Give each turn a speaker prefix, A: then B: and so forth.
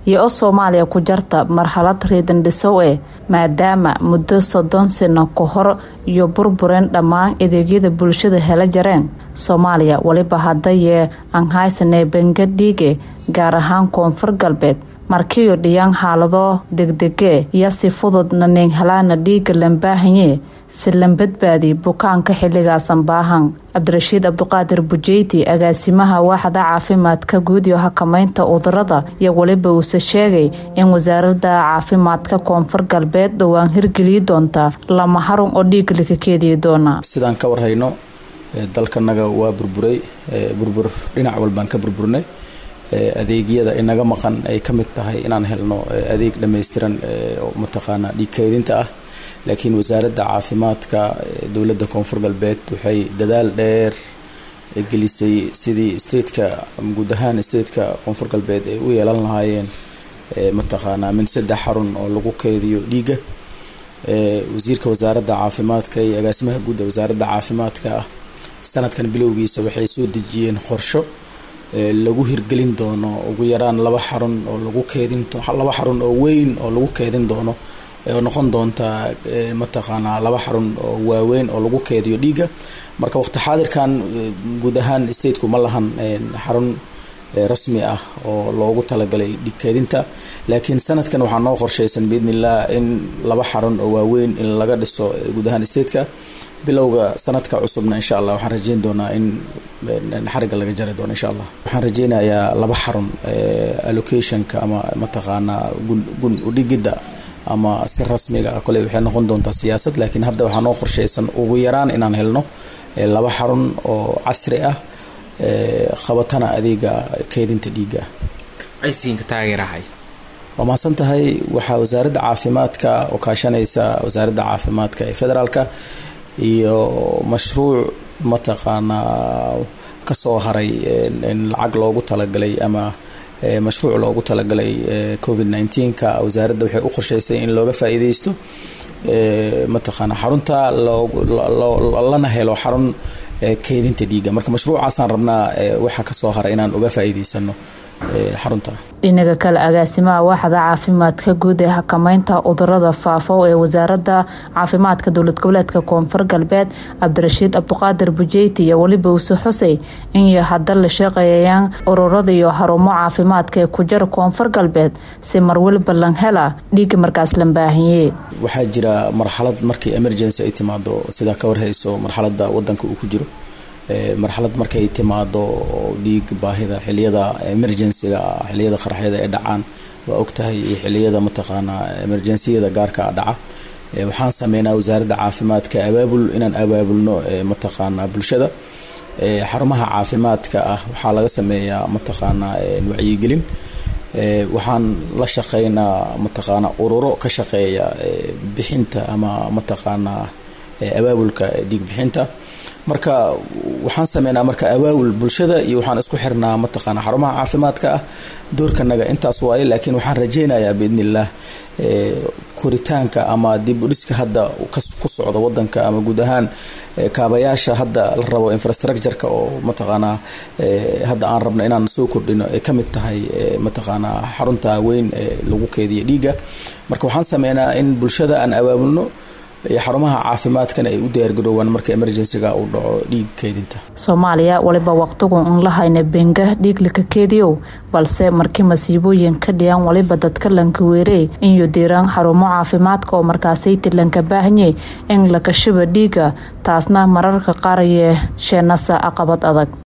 A: iyo oo soomaaliya ku jarta marxalad riidandhisow eh maadaama muddo soddon sano ka hor iyo burbureen dhammaan adeegyada bulshada hela jareen soomaaliya weliba haddayee aan haysanee bengadhiige gaar ahaan koonfur galbeed markiyo dhiyaan xaalado degdege iyo si fududna neenhalaana dhiiga lambaahanye si lan badbaadi bukaanka xilligaasan baahan cabdirashiid cabduqaadir bujeyti agaasimaha waaxda caafimaadka guud iyo xakamaynta cudurada iyo weliba uuse sheegay in wasaaradda caafimaadka koonfur galbeed dhowaan hirgeliyi doonta lama harun oo dhiiga laka keediyi doona
B: sidaan ka warhayno dalkanaga waa burburay burbur dhinac walbaan ka burburnay adeegyada inaga maqan ay ka mid tahay inaan helno adeeg dhammaystiran oo mataqaanaa dhiigkeedinta ah laakiin wasaaradda caafimaadka dowladda koonfur galbeed waxay dadaal dheer gelisay sidii stateka guud ahaan stateka koonfur galbeed ay u yeelan lahaayeen mataqaanaa min saddex xarun oo lagu keediyo dhiigga wasiirka wasaaradda caafimaadka iyo agaasimaha guud ee wasaaradda caafimaadka ah sanadkan bilowgiisa waxay soo dejiyeen qorsho lagu hirgelin doono ugu yaraan laba xarun oo lagu keedin laba xarun oo weyn oo lagu keedin doono oo noqon doonta mataqaanaa laba xarun oo waaweyn oo lagu keediyo dhiigga marka waqti xaadirkan guud ahaan stateku ma lahan xarun rasmi ah oo loogu talagalay dhiig keedinta laakiin sanadkan waxaa noo qorshaysan biidnillah in laba xarun oo waaweyn in laga dhiso guud ahaan stateka bilowga sanadka cusubna insha allah waxaan rajeyn doonaa in xariga laga jari doono insha allah waxaan rajeynayaa laba xarun allocationka ama mataqaanaa gun udhigidda ama si rasmiga ah kole waxay noqon doontaa siyaasad laakiin hadda waxaa noo qorshaysan ugu yaraan inaan helno laba xarun oo casri ah qabatana adeega keedinta dhiigga
C: caysiinka taageerahay
B: waa mahadsan tahay waxaa wasaaradda caafimaadka oo kaashanaysa wasaaradda caafimaadka ee federaalka iyo mashruuc mataqaanaa kasoo haray lacag loogu talagalay ama mashruuc loogu talagalay covid nneteen-ka wasaaradda waxay u qorshaysay in looga faa-iideysto mataqaana xarunta lana helo xarun keydinta dhiigga marka mashruucaasaan rabnaa waxaa kasoo haray inaan uga faa-iideysano xarunta
A: dhinaga kale agaasimaha waaxda caafimaadka guud ee xakamaynta cudurada faafo ee wasaaradda caafimaadka dowlad goboleedka koonfur galbeed cabdirashiid cabduqaadir bujeyti iyo weliba uuse xusey in hadda la shaqeeyayaan ururada iyo xarumo caafimaadka ee ku jira koonfur galbeed si marweliba lan hela dhiiga markaas lan baahiye
B: waxaa jira marxalad markii emergency ay timaado sidaa ka warhayso marxalada wadanka uu ku jiro marxalad markay timaado dhiig baahida xiliyada emergencyga xiliyada qaraxyada ee dhacaan waa ogtahay iyo xiliyada mataqaanaa emergenciyada gaarka dhaca waxaan sameynaa wasaaradda caafimaadka abaabul inaan abaabulno mataqaanaa bulshada xarumaha caafimaadka ah waxaa laga sameeyaa mataqaanaa wacyigelin waxaan la shaqeynaa mataqaanaa ururo ka shaqeeya bixinta ama mataqaanaa abaabulka dhiig bixinta marka waxaan sameynaa marka abaabul bulshada iyo waxaan isku xirnaa mataqaana xarumaha caafimaadka ah doorkanaga intaas waaye laakiin waxaan rajeynayaa biidnillaah koritaanka ama dib udhiska hadda ku socda wadanka ama guud ahaan kaabayaasha hadda la rabo infrastructureka oo mataqaanaa hadda aan rabno inaan soo kordhino ay kamid tahay mataqaanaa xarunta weyn ee lagu keediya dhiigga marka waxaan sameynaa in bulshada aan abaabulno xarumaha caafimaadkana ay u diyaargaroowaan marka emergencyga uu dhaco dhiig keedinta
A: soomaaliya waliba waqtigu un la hayna benga dhiig laka keediyow balse markii masiibooyin ka dhiyan waliba dadka lanka weerey inyo diiraan xarumo caafimaadka oo markaasayti lanka baahanye in lakashiba dhiiga taasna mararka qaar yee sheenasa aqabad adag